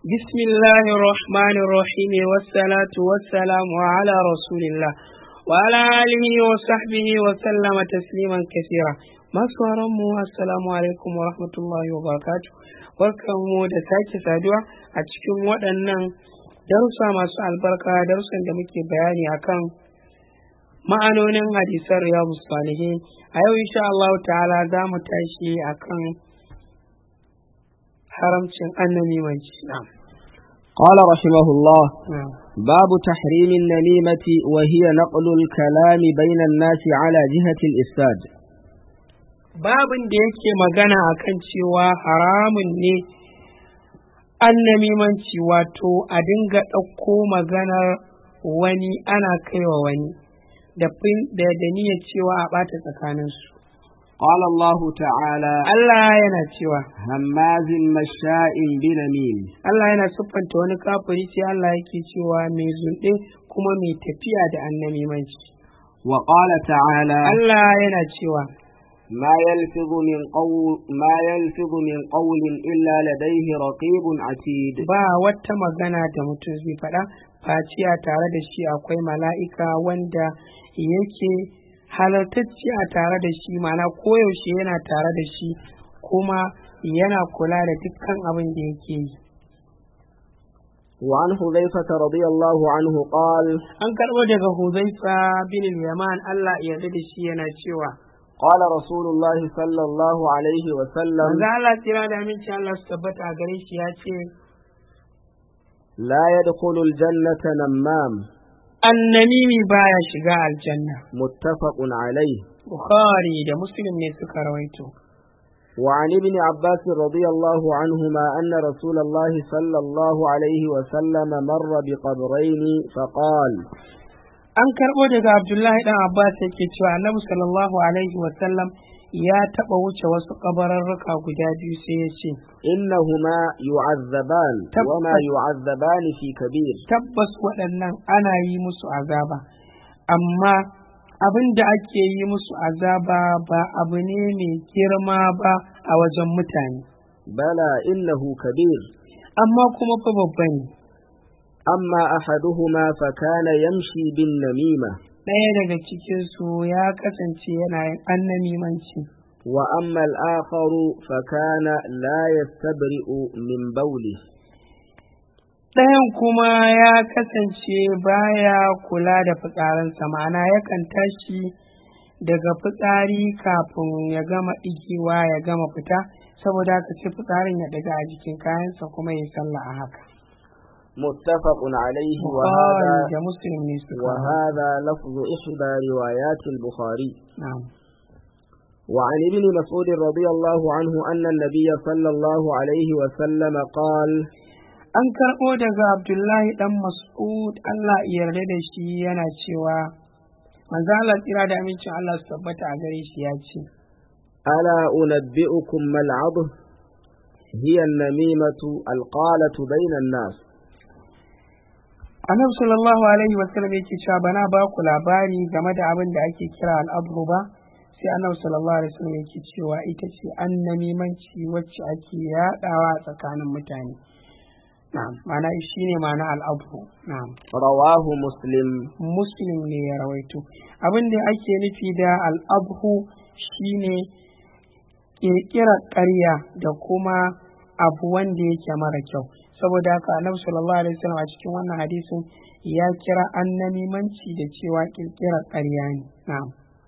بسم الله الرحمن الرحيم والصلاة والسلام على رسول الله وعلى آله وصحبه وسلم تسليما كثيرا masu mu assalamu alaikum wa rahmatullahi wa barakatu barkanmu da sake saduwa a cikin waɗannan darussa masu albarka darussan da muke bayani akan ma'anonin hadisan riyadu salihin a yau insha Allah ta'ala za mu tashi akan haramcin annabi mai na'am قال رحمه الله na'am باب تحريم النميمة وهي نقل الكلام بين الناس على جهة الإفساد babin da yake magana akan cewa haramun ne annamimanci wato a dinga ɗauko maganar wani ana kaiwa wani da fin- da da niyyar cewa a ɓata tsakaninsu قال الله تعالى Allah yana cewa هماز مشاء بنميم Allah yana siffanta wani kafiri sai Allah yake cewa mai zunɗe kuma mai tafiya da annamimanci وقال تعالى Allah yana cewa ما يلفظ من قول ما يلفظ من قول إلا لديه رقيب عتيد ba wata magana da mutum zai faɗa face a tare da shi akwai mala'ika wanda yake halartacce a tare da shi mana koyaushe yana tare da shi kuma yana kula da dukkan abin da yake yi وعن حذيفة رضي الله عنه قال an karɓo daga huzaifa bin yaman Allah ya yarda da shi yana cewa قال رسول الله صلى الله عليه وسلم manzo Allah tsira da aminci Allah su tabbata a gare shi ya ce لا يدخل الجنة نمام annamimi baya shiga aljanna متفق عليه bukhari da muslim ne suka rawaito وعن ابن عباس رضي الله عنهما أن رسول الله صلى الله عليه وسلم مر بقبرين فقال an karɓo daga abdullahi dan abbas yake cewa annabi sallallahu alaihi wasallam ya taɓa wuce wasu ƙabararruka guda biyu sai ya ce إنهما يعذبان تبت- وما يعذبان في كبير tabbas waɗannan ana yi musu azaba amma abin da ake yi musu azaba ba abu ne mai girma ba a wajen mutane بلى إنه كبير amma kuma fa babba ne أما أحدهما فكان يمشي بالنميمة ɗaya daga cikinsu ya kasance yana yin annamimanci وأما الآخر فكان لا يستبرئ من بوله ɗayan kuma ya kasance baya kula da fitsarinsa ma'ana yakan tashi daga fitsari kafin ya gama ɗigewa ya gama fita saboda haka sai fitsarin ya daga a jikin kayansa kuma ya sallah a haka متفق عليه Bukhari وهذا da muslim ne suka وهذا لفظ إحدى روايات البخاري na'am وعن ابن مسعود رضي الله عنه أن النبي صلى الله عليه وسلم قال an karɓo daga abdullahi ɗan mas'ud allah ya yarda da shi yana cewa manzo Allah tsira da amincin Allah su tabbata a gare shi ya ce ألا أنبئكم ما العضه هي النميمة القالة بين الناس annabi sallallahu alaihi wasallam yake cewa bana ba ku labari game da abin da ake kira al'abru ba sai annabi sallallahu alaihi wasallam yake cewa ita ce annamimanci wacce ake yaɗawa a tsakanin mutane na'am ma'ana shine ma'ana al'abru na'am رواه مسلم muslim ne ya rawaito abin da ake nufi da al'abhu shine ƙirƙirar ƙarya da kuma abu wanda yake mara kyau saboda haka annabi sallallahu alaihi wasallam a cikin wannan hadisin ya kira annamimanci da cewa ƙirƙirar ƙarya ne na'am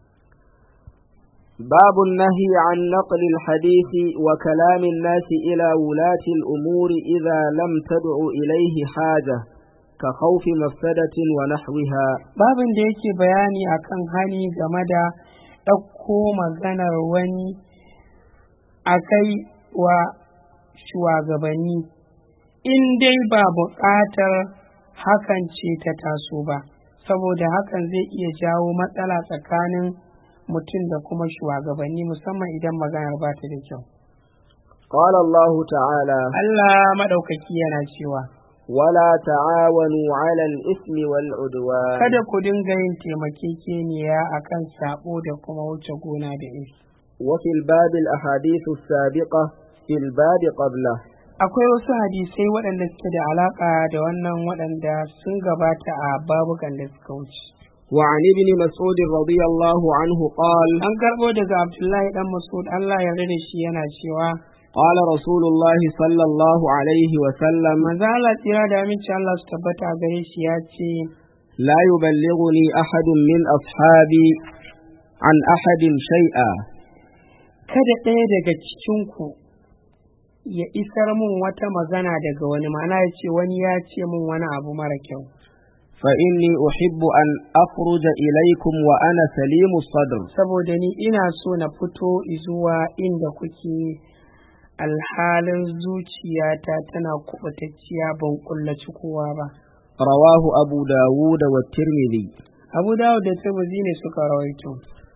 باب النهي عن نقل الحديث وكلام الناس إلى ولاة الأمور إذا لم تدع إليه حاجة كخوف مفسدة ونحوها babin da yake bayani akan hani game da ɗauko maganar wani a kai wa shugabanni in dai ba buƙatar hakan ce ta taso ba saboda hakan zai iya jawo matsala tsakanin mutum da kuma shugabanni musamman idan maganar ba ta da kyau قال الله تعالى Allah maɗaukaki yana cewa ولا تعاونوا على الإثم والعدوان kada ku dinga yin taimakekeniya akan sabo da kuma wuce gona da iri وفي الباب الأحاديث السابقة في الباب قبله akwai wasu hadisai waɗanda suke da alaƙa da wannan waɗanda sun gabata a babukan da suka wuce وعن ابن مسعود رضي الله عنه قال an karɓo daga abdullahi dan masud allah ya da shi yana cewa قال رسول الله صلى الله عليه وسلم manzo allah tsira da aminci allah su tabbata a gare shi ya ce لا يبلغني أحد من أصحابي عن أحد شيئا kada ɗaya daga cikinku ya isar mun wata magana daga wani ma'ana ya ce wani ya ce mun wani abu mara kyau فإني أحب أن أخرج إليكم وأنا سليم الصدر saboda ni ina so na fito zuwa inda kuke alhalin zuciyata tana kuɓutacciya ban kullaci kowa ba رواه أبو داود والترمذي abu dawud da tirmidhi ne suka rawaito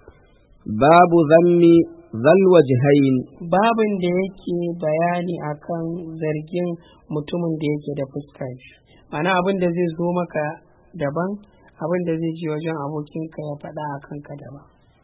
باب ذم ذا الوجهين babin da yake bayani akan zargin mutumin da yake da fuska biyu ma'ana abin da zai zo maka daban abin da zai je wajen abokinka ya faɗa a kanka daban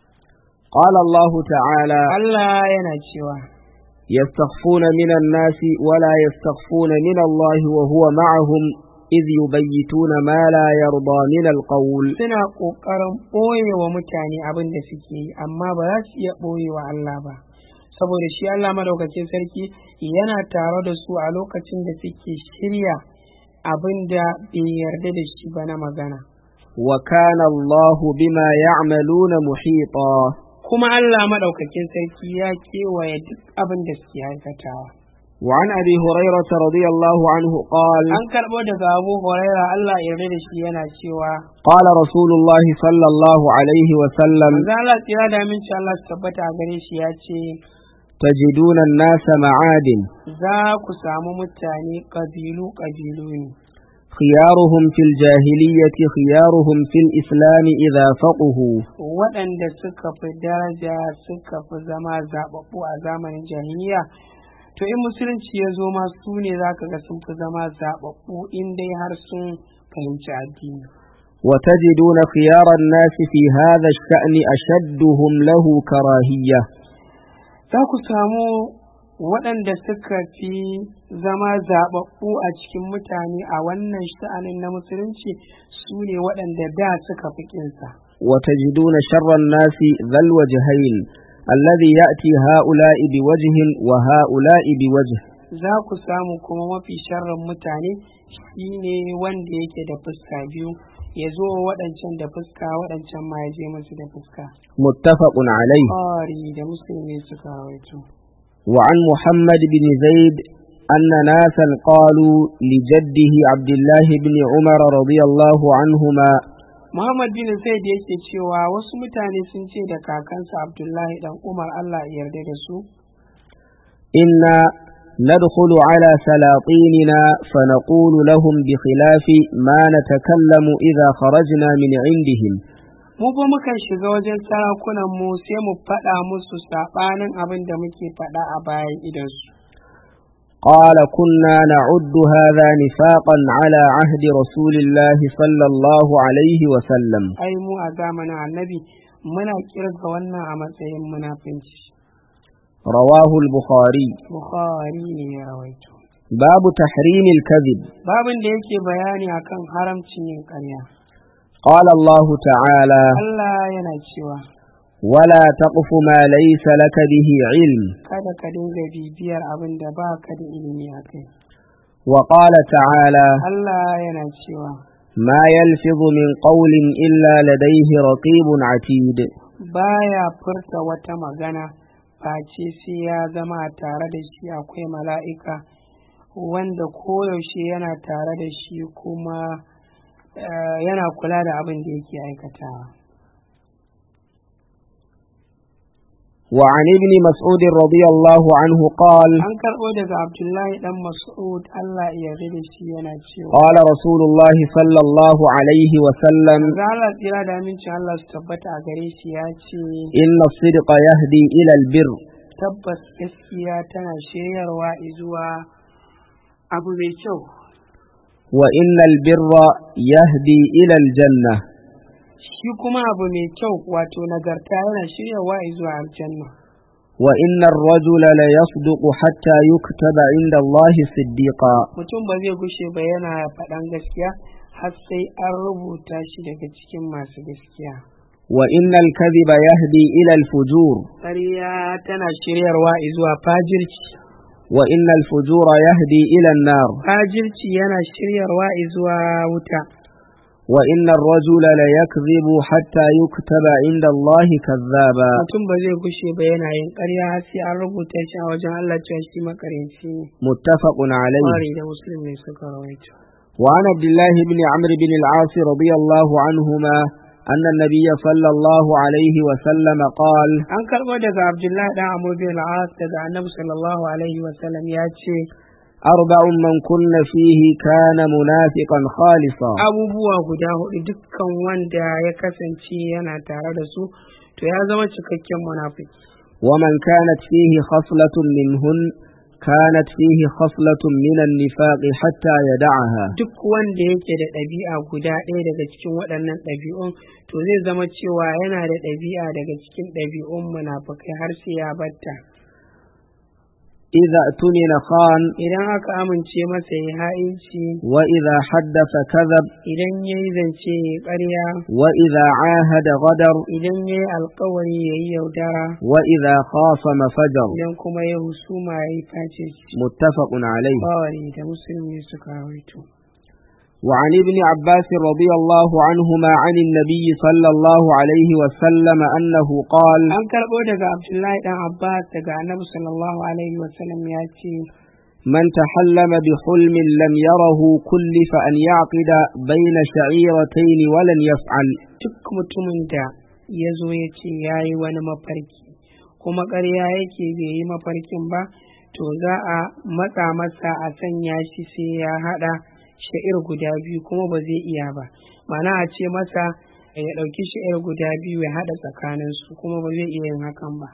قال الله تعالى Allah yana cewa يستخفون من الناس ولا يستخفون من الله وهو معهم إذ يبيتون ما لا يرضى من القول suna ƙoƙarin ɓoye wa mutane abin da suke yi amma ba za su iya ɓoye wa Allah ba saboda shi Allah madaukakin sarki yana tare da su a lokacin da suke shirya abin da bai yarda da shi ba na magana وكان الله بما يعملون محيطا kuma Allah madaukakin sarki ya kewaye duk abin da suke aikatawa وعن أبي هريرة رضي الله عنه قال an karɓo daga Abu Huraira Allah ya yarda da shi yana cewa قال رسول الله صلى الله عليه وسلم manzo Allah tsira da aminci Allah su tabbata a gare shi ya ce تجدون الناس معادن za ku samu mutane ƙabilu ƙabilu ne خيارهم في الجاهلية خيارهم في الإسلام إذا فقهوا waɗanda suka fi daraja suka fi zama zaɓaɓɓu a zamanin jahiliya to in musulunci ya zo ma su ne za ka ga sun fi zama zaɓaɓɓu in dai har sun fahimci addini وتجدون خيار الناس في هذا الشأن أشدهم له كراهية za ku samu waɗanda suka fi zama zaɓaɓɓu a cikin mutane a wannan sha'anin na musulunci su ne waɗanda da suka fi ƙinsa وتجدون شر الناس ذا الوجهين الذي يأتي هؤلاء بوجه وهؤلاء بوجه za ku samu kuma mafi sharrin mutane shine wanda yake da fuska biyu ya zo wa waɗancan da fuska waɗancan ma ya je musu da fuska متفق عليه ƙari da musulmi suka rawaito وعن محمد بن زيد أن ناسا قالوا لجده عبد الله بن عمر رضي الله عنهما Muhammad bin Zaid yake cewa wasu mutane sun ce da kakansa Abdullahi dan Umar Allah ya yarda da su إنا ندخل على سلاطيننا فنقول لهم بخلاف ما نتكلم إذا خرجنا من عندهم mu ba mukan shiga wajen sarakunan mu sai mu faɗa musu saɓanin abin da muke faɗa a bayan idansu قال كنا نعد هذا نفاقا على عهد رسول الله صلى الله عليه وسلم ai mu a zamanin annabi muna kirga wannan a matsayin munafinci رواه البخاري Bukhari ne ya rawaito باب تحريم الكذب babin da yake bayani akan haramcin yin ƙarya قال الله تعالى Allah yana cewa ولا تقف ما ليس لك به علم kada ka dinga bibiyar abin da ba ka da ilimi a kai وقال تعالى Allah yana cewa ما يلفظ من قول إلا لديه رقيب عتيد baya furta wata magana face sai ya zama tare da shi akwai mala'ika wanda koyaushe yana tare da shi kuma eh, yana kula da abin da yake aikatawa وعن ابن مسعود رضي الله عنه قال an karɓo daga abdullahi dan mas'ud Allah ya yarda da shi yana cewa قال رسول الله صلى الله عليه وسلم Allah tsira da amincin Allah su tabbata a gare shi ya ce إن الصدق يهدي إلى البر tabbas gaskiya tana shiryarwa zuwa abu mai kyau وإن البر يهدي إلى الجنة shi kuma abu mai kyau wato nagarta yana shiryarwa zuwa aljanna وإن الرجل ليصدق حتى يكتب عند الله صديقا mutum ba zai gushe ba yana faɗan gaskiya har sai an rubuta shi daga cikin masu gaskiya وإن الكذب يهدي إلى الفجور ƙarya tana shiryarwa zuwa fajirci وإن الفجور يهدي إلى النار fajirci yana shiryarwa zuwa wuta وإن الرجل ليكذب حتى يكتب عند الله كذابا mutum ba zai gushe ba yana yin ƙarya har sai an rubuta shi a wajen Allah cewa shi makarinci ne متفق عليه Bukhari da Muslim ne suka rawaito وعن عبد الله بن عمرو بن العاص رضي الله عنهما أن النبي صلى الله عليه وسلم قال an karɓo daga Abdullahi dan Amr bin al-As daga Annabi sallallahu alaihi wa sallam ya ce أربع من كن فيه كان منافقا خالصا abubuwa guda hudu dukkan wanda ya kasance yana tare da su to ya zama cikakken munafiki ومن كانت فيه خصلة منهن كانت فيه خصلة من النفاق حتى يدعها duk wanda yake da ɗabi'a guda ɗaya daga cikin waɗannan ɗabi'un to zai zama cewa yana da ɗabi'a daga cikin ɗabi'un munafikai har sai ya batta إذا اؤتمن خان idan aka amince masa ya ha'inci وإذا حدث كذب idan ya yi zance ya ƙarya وإذا عاهد غدر idan ya yi alkawari ya yi yaudara وإذا خاصم فجر idan kuma ya husuma ya yi face متفق عليه bawari da musulmi suka rawaito وعن ابن عباس رضي الله عنهما عن النبي صلى الله عليه وسلم أنه قال an karɓo daga abdullahi dan abbas daga annabi sallallahu alaihi wasallam ya ce من تحلم بحلم لم يره كلف أن يعقد بين شعيرتين ولن يفعل duk mutumin da ya zo ya ce ya yi wani mafarki kuma ƙarya yake bai yi mafarkin ba to za a matsa masa a sanya shi sai ya haɗa sha'ir guda biyu kuma ba zai iya ba mana a ce masa ya ɗauki sha'ir guda biyu ya haɗa tsakaninsu kuma ba zai iya yin hakan ba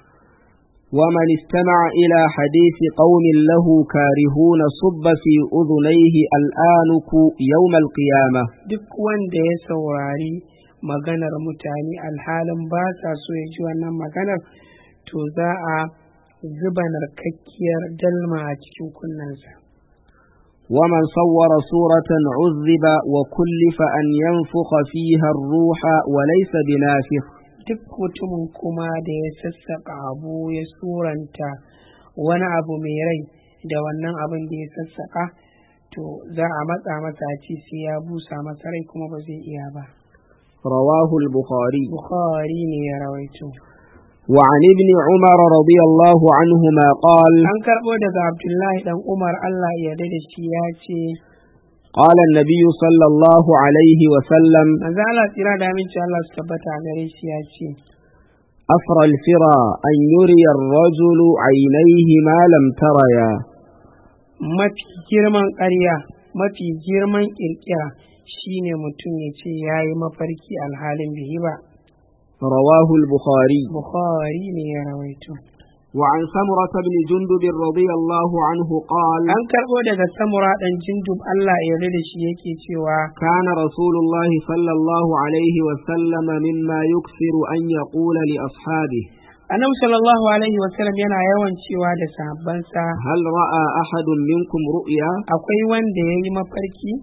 ومن استمع إلى حديث قوم له كارهون صب في أذنيه الآنك يوم القيامة duk wanda ya saurari maganar mutane alhalin ba sa so ya ji wannan maganar to za a zuba narkakkiyar dalma a cikin kunnensa ومن صور صورة عذب وكلف أن ينفخ فيها الروح وليس بنافخ duk mutumin kuma da ya sassaƙa abu ya suranta wani abu mai rai da wannan abin da ya sassaƙa to za a matsa masa a ci sai ya busa masa rai kuma ba zai iya ba رواه البخاري bukhari ne ya rawaito وعن ابن عمر رضي الله عنهما قال an karɓo daga abdullahi dan umar allah ya yarda da shi ya ce قال النبي صلى الله عليه وسلم manzo Allah tsira da aminci Allah su tabbata a gare shi ya ce أفرى الفرى أن يري الرجل عينيه ما لم تريا mafi girman ƙarya mafi girman ƙirƙira shine mutum ya ce ya yi mafarki alhalin bihi ba رواه البخاري bukhari ne ya rawaito وعن سمرة بن جندب رضي الله عنه قال an karɓo daga samura ɗan jindub Allah ya yarda da shi yake cewa كان رسول الله صلى الله عليه وسلم مما يكثر أن يقول لأصحابه annabi sallallahu alaihi wasallam yana yawan cewa da sahabbansa هل رأى أحد منكم رؤيا akwai wanda ya yi mafarki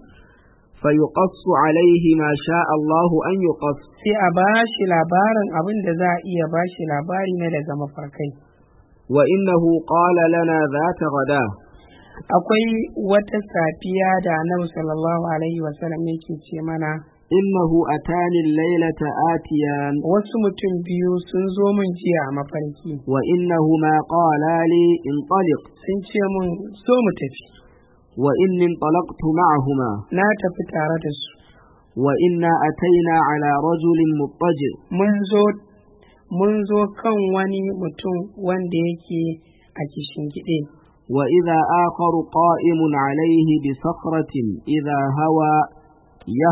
فيقص عليه ما شاء الله أن يقص sai a ba shi labarin abin da za a iya ba shi labari na daga mafarkai وإنه قال لنا ذات غداه akwai wata safiya da annabi sallallahu alaihi wasallam yake ce mana إنه أتاني الليلة آتيان wasu mutum biyu sun zo min jiya a mafarki وإنهما قالا لي انطلق sun ce mun so mu tafi وإني انطلقت معهما na tafi tare da su وإنا أتينا على رجل مضطجع mun zo mun zo kan wani mutum wanda yake a gide وإذا آخر قائم عليه بصخرة إذا هوى يه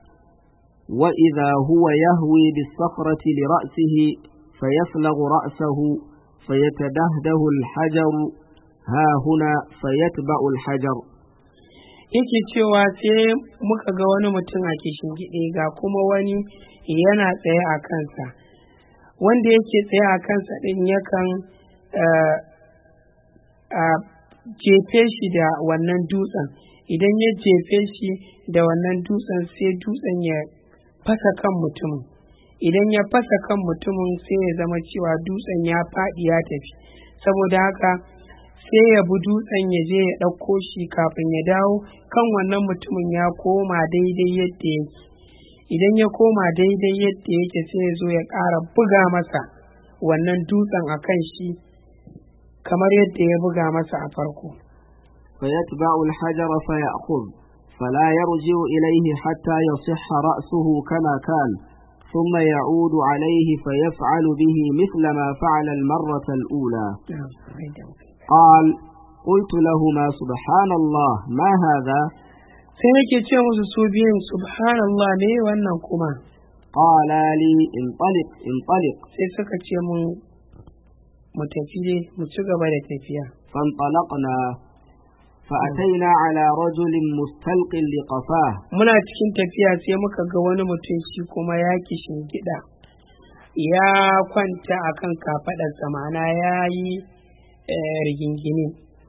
وإذا هو يهوي بالصخرة لرأسه فيفلغ رأسه فيتدهده الحجر ها هنا فيتبع الحجر yake cewa sai muka ga wani mutum a gide ga kuma wani yana tsaye a kansa wanda yake tsaye a kansa ɗin yakan eh, a jefe shi da wannan dutsen idan ya jefe shi da wannan dutsen sai dutsen ya fasa kan mutumin idan ya fasa kan mutumin sai ya zama cewa dutsen ya faɗi ya tafi saboda haka sai ya bi dutsen ya je ya ɗauko shi kafin ya dawo kan wannan mutumin ya koma daidai yadda yake idan ya koma daidai yadda yake sai ya zo ya ƙara buga masa wannan dutsen a kan shi kamar yadda ya buga masa a farko فيتبع الحجر فيأخذ فلا يرجع إليه حتى يصح رأسه كما كان ثم يعود عليه فيفعل به مثل ما فعل المرة الأولى قال قلت لهما سبحان الله ما هذا sai nake ce musu su biyun subhanallah ne wannan kuma قالا لي انطلق انطلق sai suka ce mun mu tafi dai mu ci gaba da tafiya فانطلقنا فأتينا على رجل مستلق لقفاه muna cikin tafiya sai muka ga wani mutum shi kuma ya kishin gida ya kwanta akan kafaɗarsa ma'ana ya yi eh, rigingine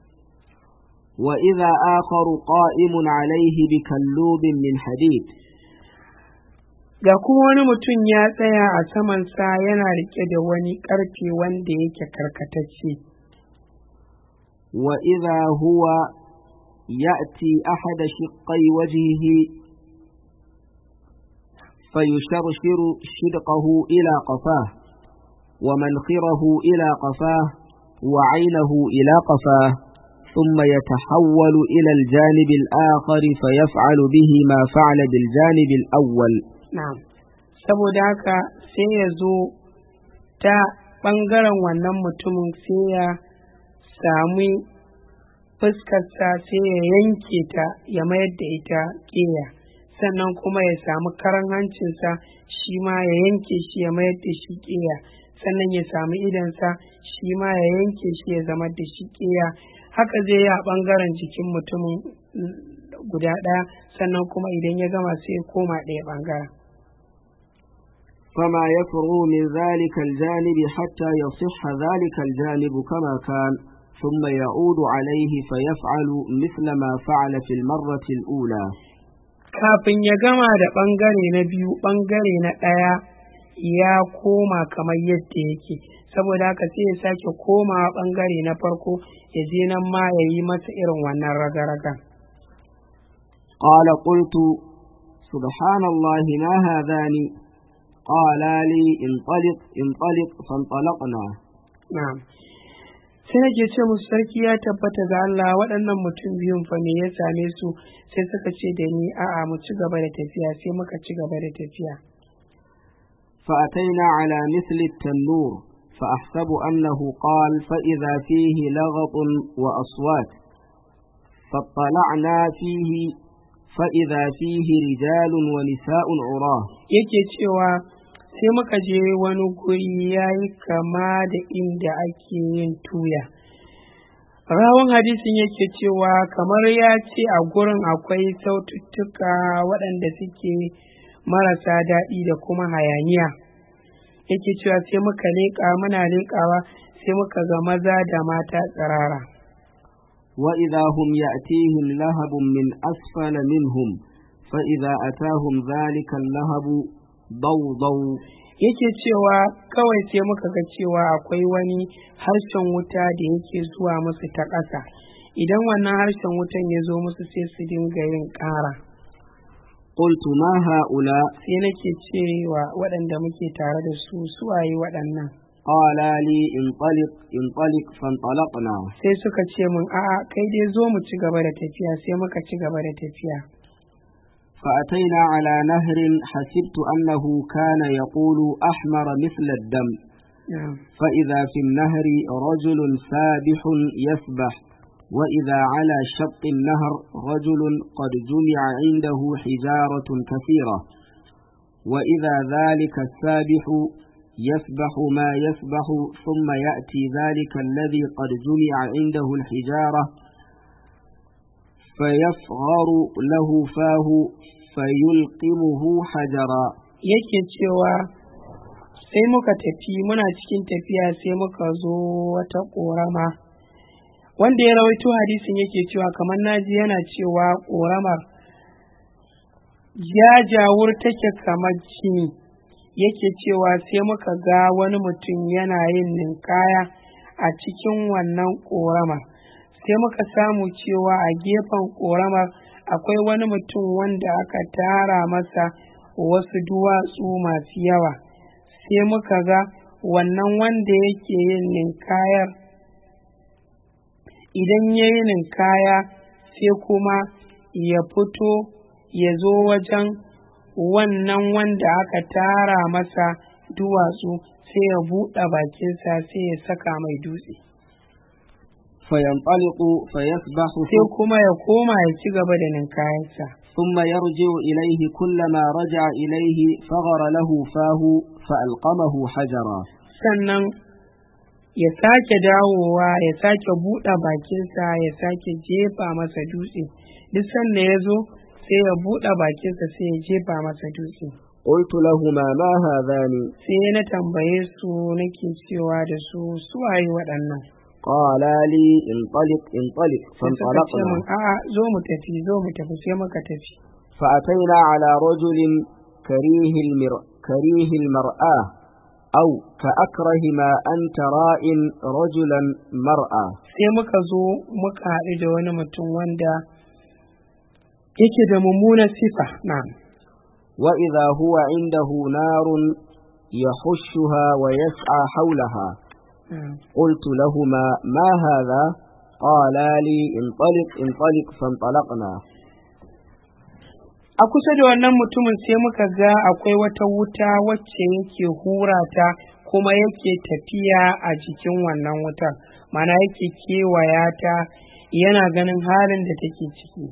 وإذا آخر قائم عليه بكلوب من حديد ga kuma wani mutum ya tsaya a samansa yana rike da wani ƙarfe wanda yake karkatacce وإذا هو يأتي أحد شقي وجهه فيشرشر شدقه إلى قفاه ومنخره إلى قفاه وعينه إلى قفاه ثم يتحول إلى الجانب الآخر فيفعل به ما فعل بالجانب الأول na'am saboda haka sai ya zo ta ɓangaren wannan mutumin sai ya sami fuskarsa sai ya yanke ta ya mayar da ita ƙeya sannan kuma ya samu karan hancinsa shi ma ya yanke shi ya mayar da shi ƙeya sannan ya samu idansa shi ma ya yanke shi ya zama da shi ƙeya haka zai yi a ɓangaren jikin mutumin mm, guda ɗaya sannan kuma idan ya gama sai ya koma ɗaya ɓangaren فما يفرغ من ذلك الجانب حتى يصح ذلك الجانب كما كان ثم يعود عليه فيفعل مثل ما فعل في المرة الأولى kafin ya gama da ɓangare na biyu ɓangare na ɗaya ya koma kamar yadda yake saboda haka sai ya sake komawa ɓangare na farko ya je nan ma ya yi masa irin wannan raga-raga قال قلت سبحان الله ما هذان قالا لي انطلق انطلق فانطلقنا na'am sai nake ce musu sarki ya tabbata ga Allah waɗannan mutum biyun fa me ya same su sai suka ce da ni a'a mu ci gaba da tafiya sai muka ci gaba da tafiya فأتينا على مثل التنور فأحسب أنه قال فإذا فيه لغط وأصوات فاطلعنا فيه فإذا فيه رجال ونساء عراه yake cewa sai muka je wani guri ya yi kama da inda ake yin tuya rawan hadisin yake cewa kamar ya ce a gurin akwai saututtuka waɗanda suke marasa daɗi da kuma hayaniya yake cewa sai muka leƙa muna leƙawa sai muka ga maza da mata tsirara وإذا هم يأتيهم لهب من أسفل منهم فإذا أتاهم ذلك اللهب ضوضوا yake cewa kawai sai muka ga cewa akwai wani harshen wuta da yake zuwa musu ta ƙasa idan wannan harshen wutan ya zo musu sai su dinga yin ƙara قلت ما هؤلاء sai nake cewa waɗanda muke tare da su suwaye waɗannan قال لي انطلق انطلق فانطلقنا sai suka ce min a'a kai dai zo mu ci gaba da tafiya sai muka ci gaba da tafiya فأتينا على نهر حسبت أنه كان يقول أحمر مثل الدم na'am فإذا في النهر رجل سابح يسبح وإذا على شط النهر رجل قد جمع عنده حجارة كثيرة وإذا ذلك السابح يسبح ما يسبح ثم يأتي ذلك الذي قد جمع عنده الحجارة فيفغر له فاه فيلقمه حجرا yake cewa sai muka tafi muna cikin tafiya sai muka zo wata ƙorama wanda ya rawaito hadisin yake cewa kamar naji yana cewa ƙoramar jajawur take kamar jini yake cewa sai muka ga wani mutum yana yin ninkaya a cikin wannan ƙoramar sai muka samu cewa a gefen ƙoramar akwai wani mutum wanda aka tara masa wasu duwatsu masu yawa sai muka ga wannan wanda yake yin ninkayar idan ya yi ninkaya sai kuma ya fito ya zo wajen wannan wanda aka tara masa duwatsu sai ya buɗe bakinsa sai ya saka mai dutse فينطلق فيسبح sai kuma ya koma ya ci gaba da ninkayensa ثم يرجع إليه كلما رجع إليه فغر له فاه فألقمه حجرا sannan ya sake dawowa ya sake buɗe bakinsa ya sake jefa masa dutse duk sanda ya zo sai ya buɗe bakinsa sai ya jefa masa dutse قلت لهما ما هذان sai na tambaye su nake cewa da su suwaye waɗannan قالا لي انطلق انطلق sai suka ce min فانطلقنا a'a zo mu tafi zo mu tafi sai muka tafi فأتينا على رجل كريه المر... كريه المرآة أو كأكره ما أنت راء رجلا مرأة sai muka zo muka haɗu da wani mutum wanda yake da mummunar sifa na وإذا هو عنده نار يحشها ويسعى حولها قلت لهما ما هذا قالا لي انطلق انطلق فانطلقنا a kusa da wannan mutumin sai muka ga akwai wata wuta wacce yake hura ta kuma yake tafiya a jikin wannan wutar mana yake kewaya ta yana ganin halin da take ciki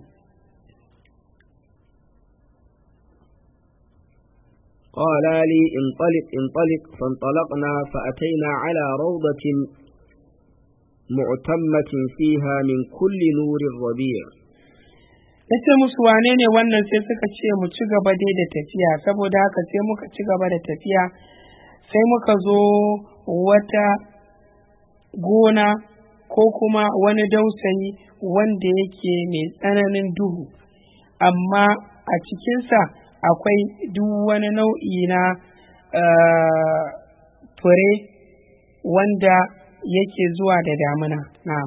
قالا لي انطلق انطلق فانطلقنا فأتينا على روضة معتمة فيها من كل نور الربيع na ce musu wane ne wannan sai suka ce mu ci gaba dai da tafiya saboda haka sai muka ci gaba da tafiya sai muka zo wata gona ko kuma wani dausayi wanda yake mai tsananin duhu amma a cikinsa akwai duk wani nau'i na eh, fure wanda yake zuwa da damuna na'am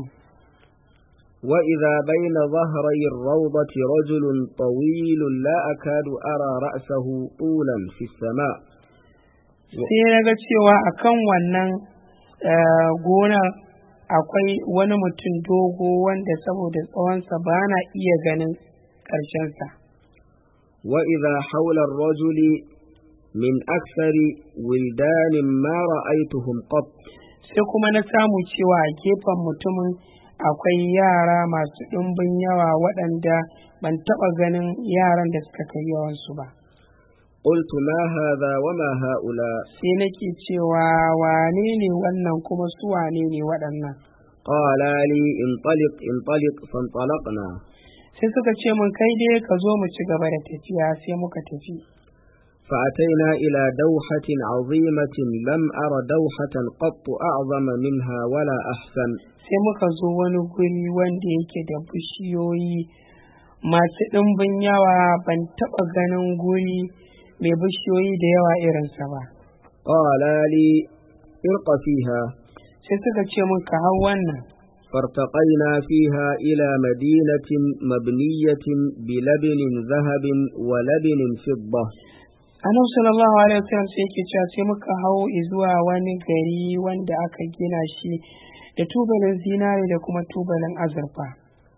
وإذا بين ظهري الروضة رجل طويل لا أكاد أرى رأسه طولا في السماء sai na ga cewa akan wannan eh, gonar akwai wani mutum dogo wanda saboda tsawonsa ba na iya ganin ƙarshensa وإذا حول الرجل من أكثر ولدان ما رأيتهم قط sai kuma na samu cewa a gefen mutumin akwai yara masu ɗumbin yawa waɗanda ban taɓa ganin yaran da suka kai yawansu ba قلت ما هذا وما هؤلاء sai nake cewa wane ne wannan kuma su wane ne waɗannan قالا لي انطلق انطلق فانطلقنا sai suka ce mun kai dai ka zo mu ci gaba da tafiya sai muka tafi فأتينا إلى دوحة عظيمة لم أر دوحة قط أعظم منها ولا أحسن sai muka zo wani guri wanda yake da bishiyoyi masu ɗimbin yawa ban taɓa ganin guri mai bishiyoyi da yawa irinsa ba قالا لي ارق فيها sai suka ce mun ka hau wannan فارتقينا فيها إلى مدينة مبنية بلبن ذهب ولبن فضة annabi sallallahu alaihi wasallam sai yake cewa sai muka hau zuwa wani gari wanda aka gina shi da tubalin zinare da kuma tubalin azurfa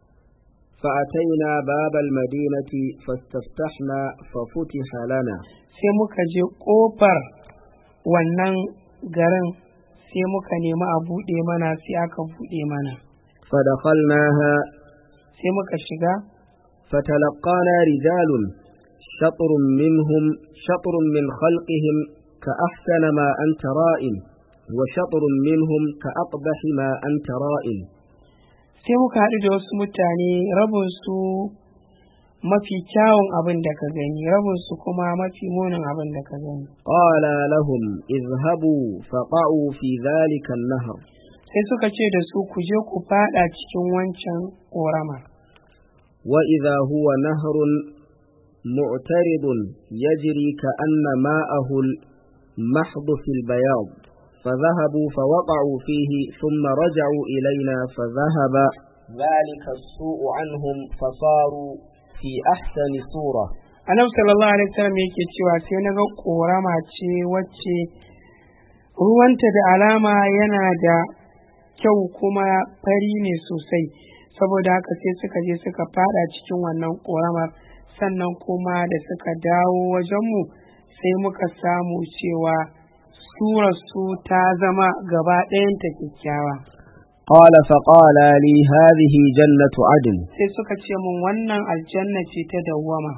فأتينا باب المدينة فاستفتحنا ففتح لنا sai muka je ƙofar wannan garin sai muka nemi a buɗe mana sai aka buɗe mana فدخلناها sai muka shiga فتلقانا رجال شطر منهم شطر من خلقهم كأحسن ما أنت رائن وشطر منهم كأقبح ما أنت رائن sai muka haɗu da wasu mutane rabinsu mafi kyawun abin da ka gani rabinsu kuma mafi munin abin da ka gani قال لهم اذهبوا فقعوا في ذلك النهر sai suka ce da su ku je ku fada cikin wancan ƙorama وإذا هو نهر معترض يجري كأن ماءه المحض في البياض فذهبوا فوقعوا فيه ثم رجعوا إلينا فذهب ذلك السوء عنهم فصاروا في أحسن صورة annabi sallallahu alaihi wasallam yake cewa sai na ga ƙorama ce wacce ruwanta da alama yana da kyau kuma fari ne sosai saboda haka sai suka je suka fada cikin wannan ƙoramar sannan kuma da suka dawo wajenmu sai muka samu cewa surarsu ta zama gaba ɗayanta kyakkyawa قال فقال لي هذه جنة عدن sai suka ce mun wannan aljanna ce ta dawwama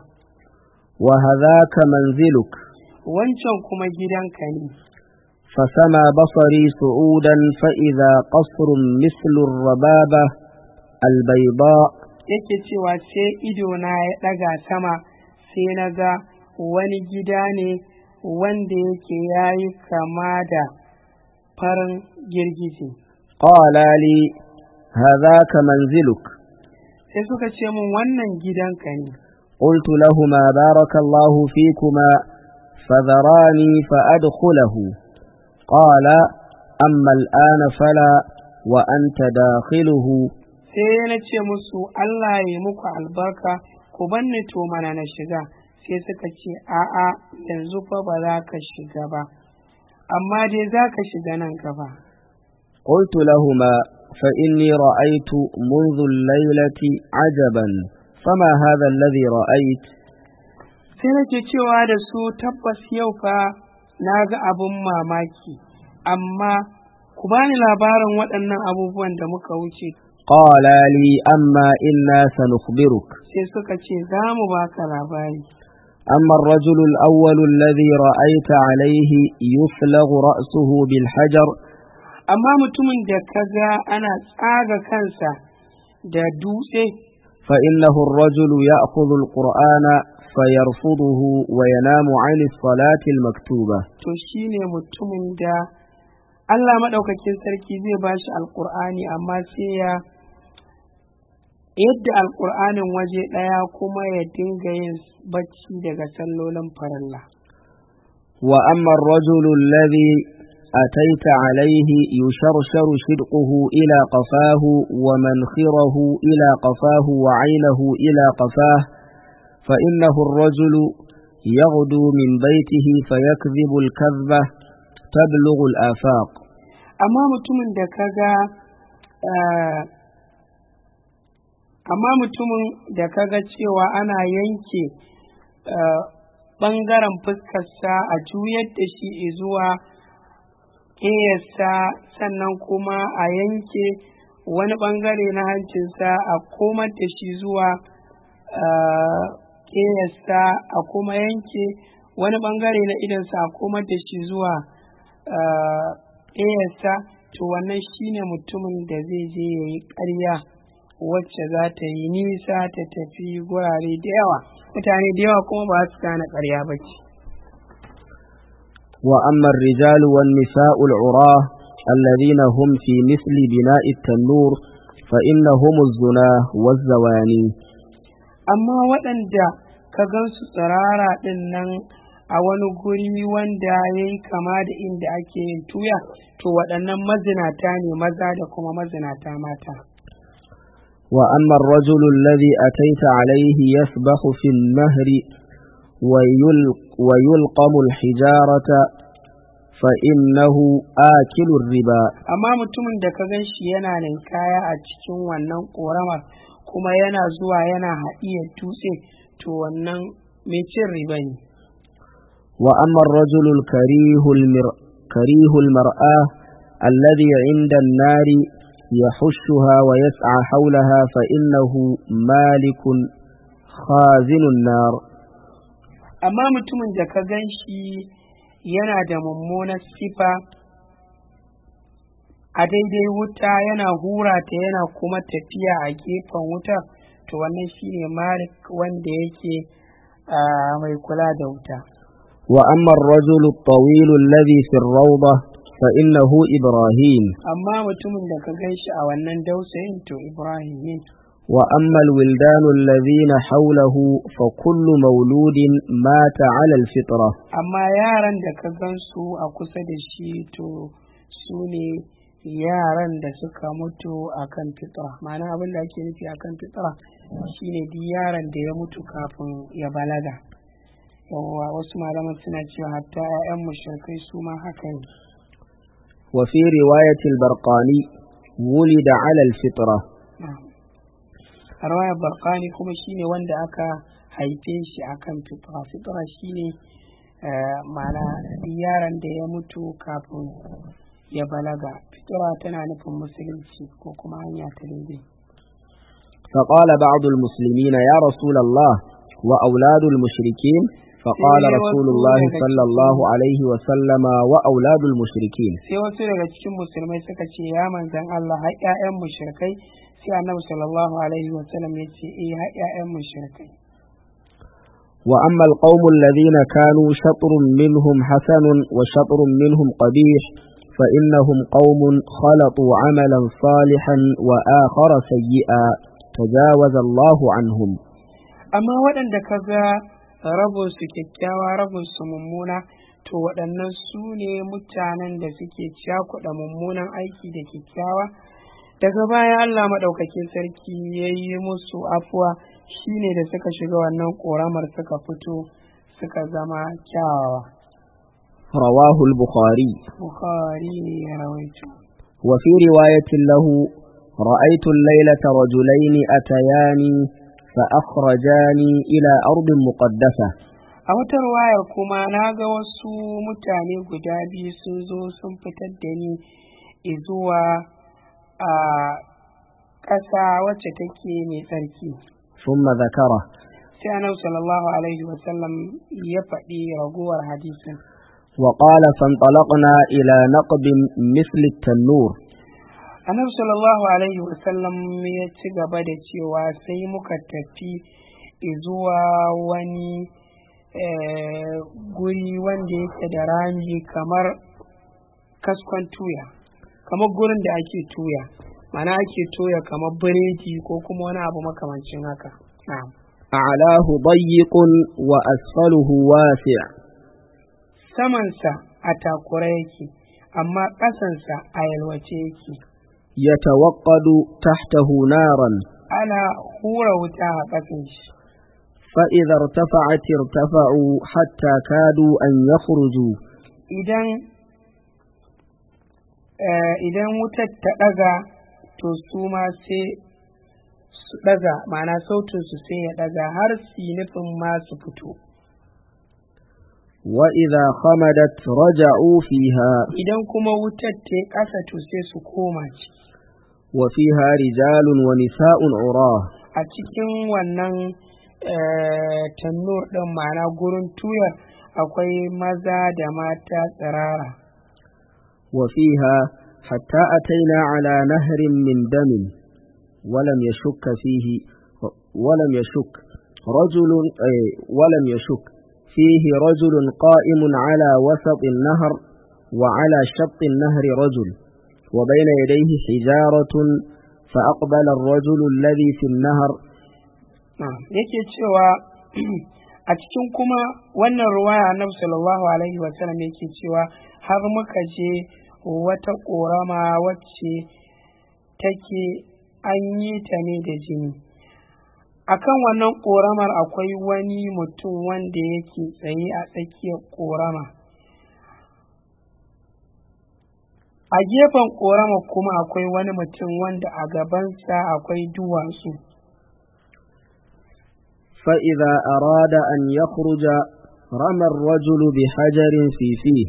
وهذاك منزلك wancan kuma gidanka ne فسمى بصري صعودا فإذا قصر مثل الربابة البيضاء yake cewa sai idona ya ɗaga sama sai na ga wani gida ne wanda yake yayi kama da farin girgije قال لي هذاك منزلك sai suka ce min wannan gidanka ne قلت لهما بارك الله فيكما فذراني فأدخله قال أما الآن فلا وأنت داخله sai na ce musu Allah ya muku albarka ku banni to mana na shiga sai suka ce a'a yanzu fa ba za ka shiga ba amma dai za ka shiga nan gaba قلت لهما فإني رأيت منذ الليلة عجبا فما هذا الذي رأيت sai nake cewa da su tabbas yau fa na ga abin mamaki amma ku bani labarin waɗannan abubuwan da muka wuce قال لي أما إنا سنخبرك sai suka ce za mu baka labari أما الرجل الأول الذي رأيت عليه يفلغ رأسه بالحجر amma mutumin da ka ga ana tsaga kansa da dutse فإنه الرجل يأخذ القرآن فيرفضه وينام عن الصلاة المكتوبة to shine mutumin da Allah maɗaukakin sarki zai ba shi alƙur'ani amma sai ya yadda alƙur'anin waje ɗaya kuma ya dinga yin bacci daga sallolin farilla وأما الرجل الذي أتيت عليه يشرشر شدقه إلى قفاه ومنخره إلى قفاه وعينه إلى قفاه فإنه الرجل يغدو من بيته فيكذب الكذبة تبلغ الآفاق amma mutumin da ka ga amma mutumin da ka ga cewa ana yanke ɓangaren fuskarsa a juyar da shi zuwa ƙeyarsa sannan kuma a yanke wani ɓangare na hancinsa a komar da shi zuwa ƙeyarsa a kuma yanke wani ɓangare na idansa a komar da shi zuwa ƙeyarsa to wannan shine mutumin da zai je ya yi ƙarya wacce za ta yi nisa ta tafi gurare da yawa mutane da yawa kuma ba su gane ƙarya ba ce وأما الرجال والنساء العراة الذين هم في مثل بناء التنور فإنهم الزنا والزواني amma waɗanda ka gansu tsirara ɗin nan a wani guri wanda ya yi kama da inda ake yin tuya to waɗannan mazinata ne maza da kuma mazinata mata وأما الرجل الذي أتيت عليه يسبح في النهر ويل ويلقم الحجارة فإنه آكل الربا amma mutumin da ka gan shi yana ninkaya a cikin wannan ƙoramar kuma yana zuwa yana haɗiyar dutse to wannan mai cin riba ne وأما الرجل الكريه المر... كريه المرآة الذي عند النار يحشها ويسعى حولها فإنه مالك خازن النار amma mutumin da ka gan shi yana da mummunar sifa a daidai wuta yana hura ta yana kuma tafiya a gefen wuta to wannan shine malik wanda yake mai kula da wuta وأما الرجل الطويل الذي في الروضة فإنه إبراهيم amma mutumin da ka gan shi a wannan dausayin to ibrahim ne وأما الولدان الذين حوله فكل مولود مات على الفطرة amma yaran da ka gan su a kusa da shi to su ne yaran da suka mutu akan fitra ma'ana abin da ake nufi akan fitra shine duk yaran da ya mutu kafin ya balaga yawwa wasu malaman suna cewa hatta 'ya'yan mushrikai su ma haka ne وفي رواية البرقاني ولد على الفطرة a rawayar barkani kuma shine wanda aka haife shi akan fitra fitra shine mana yaron da ya mutu kafin ya balaga fitra tana nufin musulunci ko kuma hanya ta daidai فقال بعض المسلمين يا رسول الله وأولاد المشركين فقال إيه رسول وسول الله لك صلى الله عليه وسلم وأولاد المشركين sai wasu daga cikin musulmai suka ce ya manzan Allah har ƴaƴan mushrikai sai annabi sallallahu alaihi wa sallam ya ce eh har ƴaƴan mushrikai وأما القوم الذين كانوا شطر منهم حسن وشطر منهم قبيح فإنهم قوم خلطوا عملا صالحا وآخر سيئا تجاوز الله عنهم amma waɗanda ka ga rabin su kyakkyawa rabin su mummuna to waɗannan su ne mutanen da suke cakuɗa mummunan aiki da kyakkyawa daga baya Allah maɗaukakin sarki ya yi musu afuwa shine da suka shiga wannan ƙoramar suka fito suka zama kyawawa رواه البخاري Bukhari ne ya rawaito وفي رواية له رأيت الليلة رجلين أتياني فأخرجاني إلى أرض مقدسة a wata ruwayar kuma na ga wasu mutane guda biyu sun zo sun fitar da ni zuwa a ƙasa wacce take mai tsarki ثم ذكره sai annabi sallallahu alaihi wasallam ya faɗi raguwar hadisin وقال فانطلقنا إلى نقب مثل التنور annabi sallallahu alaihi wasallam ya ci gaba da cewa sai muka tafi zuwa wani eh, guri wanda yake da rami kamar kaskon tuya kamar gurin da ake tuya mana ake toya kamar biredi ko kuma wani abu makamancin haka na'am أعلاه ضيق وأسفله واسع samansa a takura yake amma ƙasansa a yalwace yake يتوقد تحته نارا ana hura wuta a ƙasan shi فإذا ارتفعت ارتفعوا حتى كادوا أن يخرجوا idan eh, idan wutar ta ɗaga to su ma sai su ɗaga ma'ana sautinsu sai ya ɗaga har su yi nufin ma su fito وإذا خمدت رجعوا فيها idan kuma wutar ta yi ƙasa to sai su koma ciki وفيها رجال ونساء عراه a cikin wannan eh, tannur ɗin ma'ana gurin tuyar akwai maza da mata tsirara وفيها حتى أتينا على نهر من دم ولم يشك فيه ولم يشك رجل أي ولم يشك فيه رجل قائم على وسط النهر وعلى شط النهر رجل وبين يديه حجارة فأقبل الرجل الذي في النهر Na'am, yake cewa a cikin kuma wannan ruwaya annabi sallallahu alaihi wasallam yake cewa har muka je wata ƙorama wacce take an yi ta ne da jini akan wannan ƙoramar akwai wani mutum wanda yake tsaye a tsakiyar ƙorama a gefen ƙorama kuma akwai wani mutum wanda a gabansa akwai duwatsu فإذا أراد أن يخرج رمى الرجل بحجر في فيه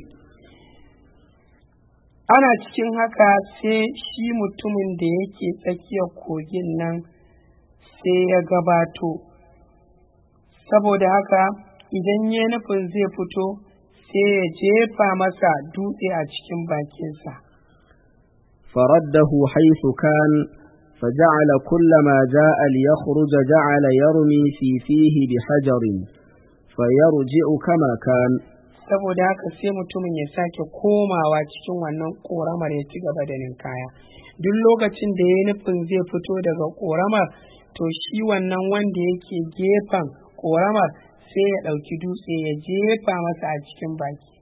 ana cikin haka sai shi mutumin da yake tsakiyar kogin nan sai ya gabato saboda haka idan ya nufin zai fito sai ya jefa masa dutse a cikin bakinsa فرده حيث كان فجعل كلما جاء ليخرج جعل يرمي في فيه بحجر فيرجع كما كان saboda haka sai mutumin ya sake komawa cikin wannan ƙoramar ya ci gaba da ninkaya duk lokacin da ya yi nufin zai fito daga ƙoramar to shi wannan wanda yake gefen ƙoramar sai ya ɗauki dutse ya jefa masa a cikin baki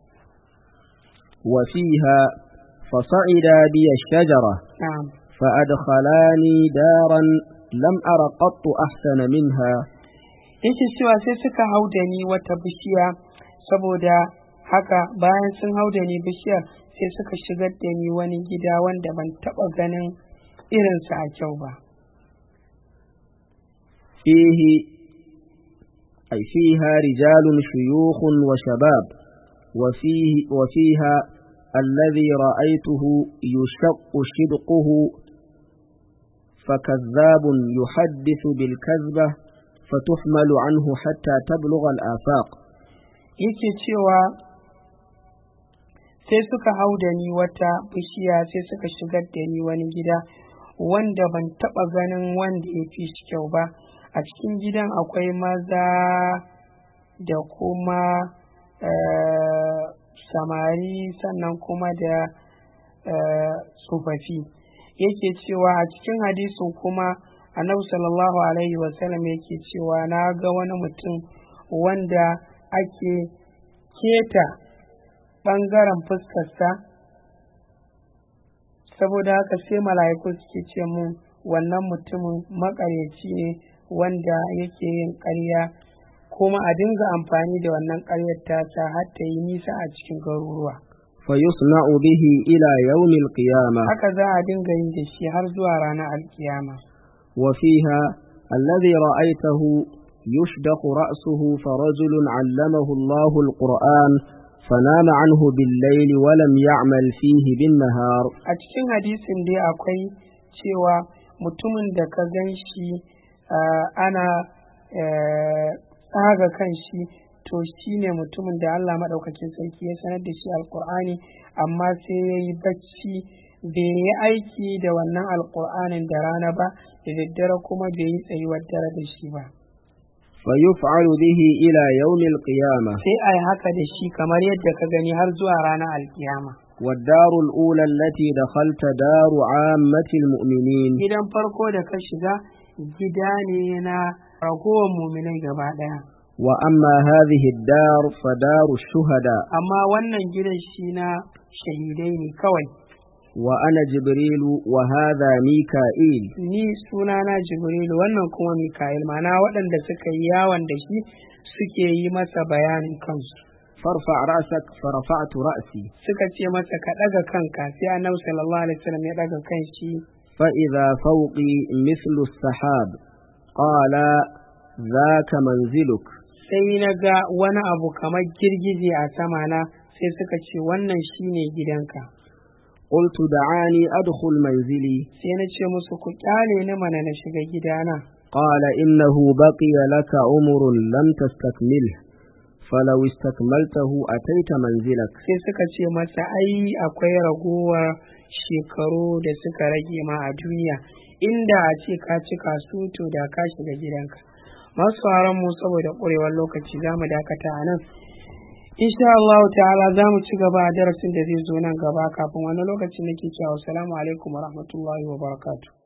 وفيها فصعد بي الشجرة na'am فأدخلاني دارا لم أر قط أحسن منها yake cewa sai suka hau da ni wata bishiya saboda haka bayan sun hau da ni bishiyar sai suka shigar da ni wani gida wanda ban taɓa ganin irinsa a kyau ba فيه أي فيها رجال شيوخ وشباب وفيه وفيها الذي رأيته يشق شدقه فكذاب يحدث بالكذبة فتحمل عنه حتى تبلغ الآفاق yake cewa sai suka hau da ni wata bishiya sai suka shigar da ni wani gida wanda ban taɓa ganin wanda ya fi shi kyau ba a cikin gidan akwai maza da kuma eh, samari sannan kuma da eh, tsofaffi yake cewa a cikin hadisin kuma annabi sallallahu alaihi wasallam yake cewa na ga wani mutum wanda ake keta ɓangaren fuskarsa saboda haka sai mala'iku suke ce mun wannan mutumin makaryaci ne wanda yake yin ƙarya kuma a dinga amfani da wannan ƙaryar tasa har ta yi nisa a cikin garuruwa فيصنع به إلى يوم القيامة haka za a dinga yin da shi har zuwa ranar alkiyama وفيها الذي رأيته يشدق رأسه فرجل علمه الله القرآن فنام عنه بالليل ولم يعمل فيه بالنهار a cikin hadisin dai akwai cewa mutumin da ka gan shi ah, ana eh, tsaga kan shi to shi ne mutumin da Allah maɗaukakin sarki ya sanar da shi alƙur'ani amma sai ya yi bacci bai yi aiki da wannan alƙur'anin da rana ba da daddare kuma bai yi tsayuwar dare da shi ba فيفعل به إلى يوم القيامة sai a yi haka da shi kamar yadda ka gani har zuwa ranar alkiyama والدار الأولى التي دخلت دار عامة المؤمنين gidan farko da ka shiga gida ne na ragowar muminai gaba ɗaya وأما هذه الدار فدار الشهداء amma wannan gidan shi na shahidai ne kawai وأنا جبريل وهذا ميكائيل ni sunana jibrilu wannan kuma mika'il mana waɗanda suka yi yawon da shi suke yi masa bayanin kansu فارفع رأسك فرفعت رأسي suka ce masa ka ɗaga kanka sai annabi sallallahu alaihi wasallam ya ɗaga kan shi فإذا فوقي مثل السحاب قال ذاك منزلك sai na ga wani abu kamar girgije a sama na sai suka ce wannan shine gidanka قلت دعاني أدخل منزلي sai na ce musu ku kyale ni mana na shiga gidana قال إنه بقي لك عمر لم تستكمله فلو استكملته أتيت منزلك sai suka ce masa ai akwai ragowar shekaru da suka rage ma a duniya inda a ce ka cika su to da ka shiga gidanka masu sauran mu saboda ƙurewar lokaci za mu dakata a nan insha Allah ta'ala za mu ci gaba a darasin da zai zo nan gaba kafin wani lokacin nake cewa assalamu alaikum wa rahmatullahi wa barakatuh